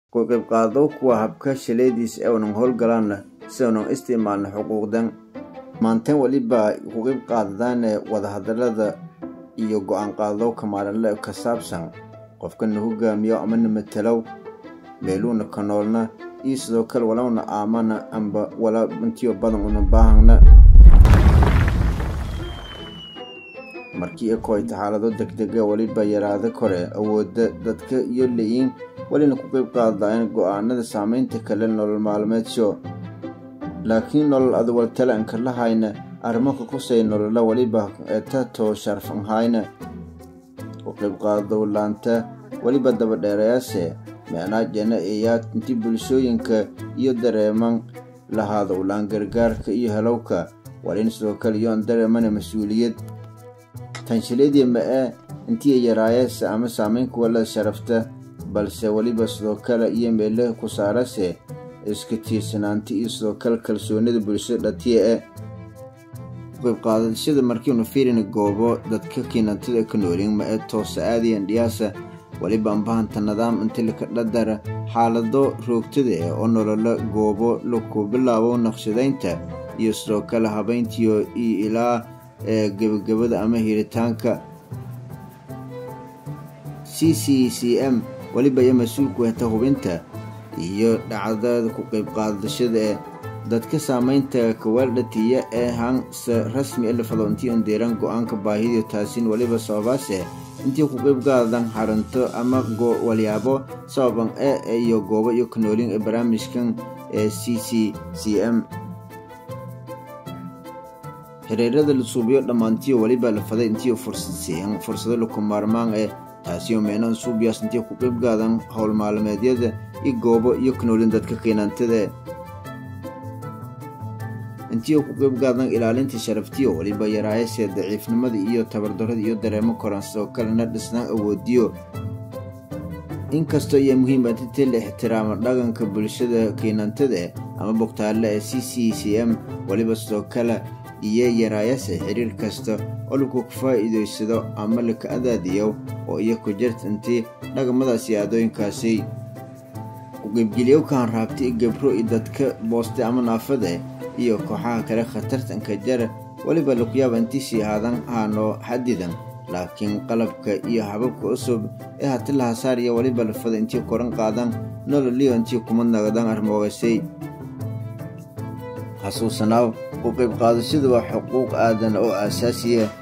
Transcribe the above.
ku qayb qaado kuwa habka shaleediis ee unan howlgalaanna si unan isticmaalna xuquuqdan maanteen weliba ku qayb qaadadaan wadahadalada iyo go-aan qaadowka maalinle ka saabsan qofkana hogaamiyo amana matalow meeluuna ka noolna iyo sidoo kale walowna aamana amba wala intiyo badan una baahana markii ekoyta xaalado degdega weliba yaraada kore awooda dadka iyo leeyiin welina ku qayb qaadaan go-aanada saameynta kale nolol maalmeedsho laakiin nolol adawaltalanka lahayna arrimoka kusay nolola weliba eetato sharfanhayna ku qayb qaadowlaanta weliba dabadheerayaase meenaajana eeyaa intii bulshooyinka iyo dareeman lahaada ulaan gargaarka iyo helowka walin sidoo kale iyoon dareemana mas-uuliyad tanshiladii ma-e intii yaraayeese ama saameynka walada sharafta balse weliba sidoo kale iyo meele ku saarase iska tiirsanaanta iyo sidoo kale kalsoonida bulshada dhatiya e qayb qaadashada markiinu fiirina goobo dadka kiinantada ka noolin ma ee toosa aadayan dhiyaasa weliba ambahanta nidaam inti laka dhadara xaalado roogtada eh oo nolola goobo laku bilaabo naqshadaynta iyo sidoo kale habayntiyo iyo ilaa ee gebagabada ama hiritaanka c c c m weliba iyo mas-uulku heta hubinta iyo dhacdada ku qayb qaadashada ee dadka saameynta kawaaldhatiya ee hanse rasmi e lafado intii on deeraan go-aanka baahidiyo taasin weliba sababaase intii ku qayb qaadan xaranto ama walyaabo sababan e iyo goobo iyo kanoolin ee barnaamijkan ee c c c m xiriirada la suubiyo dhammaantiyo weliba la faday intii fursad siiyan fursado laku maarmaan ee taasiyo meenan suubiyaas intii ku qayb qaadan howl maalmeedyada iyo goobo iyo kanoolin dadka qiinaantada intii ku qayb qaadan ilaalinta sharaftiyo weliba yaraayasee daciifnimada iyo tabardarada iyo dareemo koran sidoo kalena dhisnaan awoodiyo inkastoo iyo muhiima intii la ixtiraamo dhaqanka bulshada kiinantada ama bogtaale ee c c c m weliba sidoo kale iyo yaraayase xiriir kasta oo laku faa'iidaysado ama laka adaadiyo oo iyo ku jirta intii dhaqamadaasi aadooyinkaasi ku-qaybgeliyowkan raabta i gabro iyo dadka booste ama naafada iyo kooxaha kale khatartanka jara weliba lakuyaaba intii sii haadan haanoo xadidan laakiin qalabka iyo hababka cusub ee hati la hasaariya weliba lafada intii koran qaadan nololiyo intii kuma nagdan armoogasay xasuusanaaw ku qayb qaadashadu waa xuquuq aadan oo aasaasiya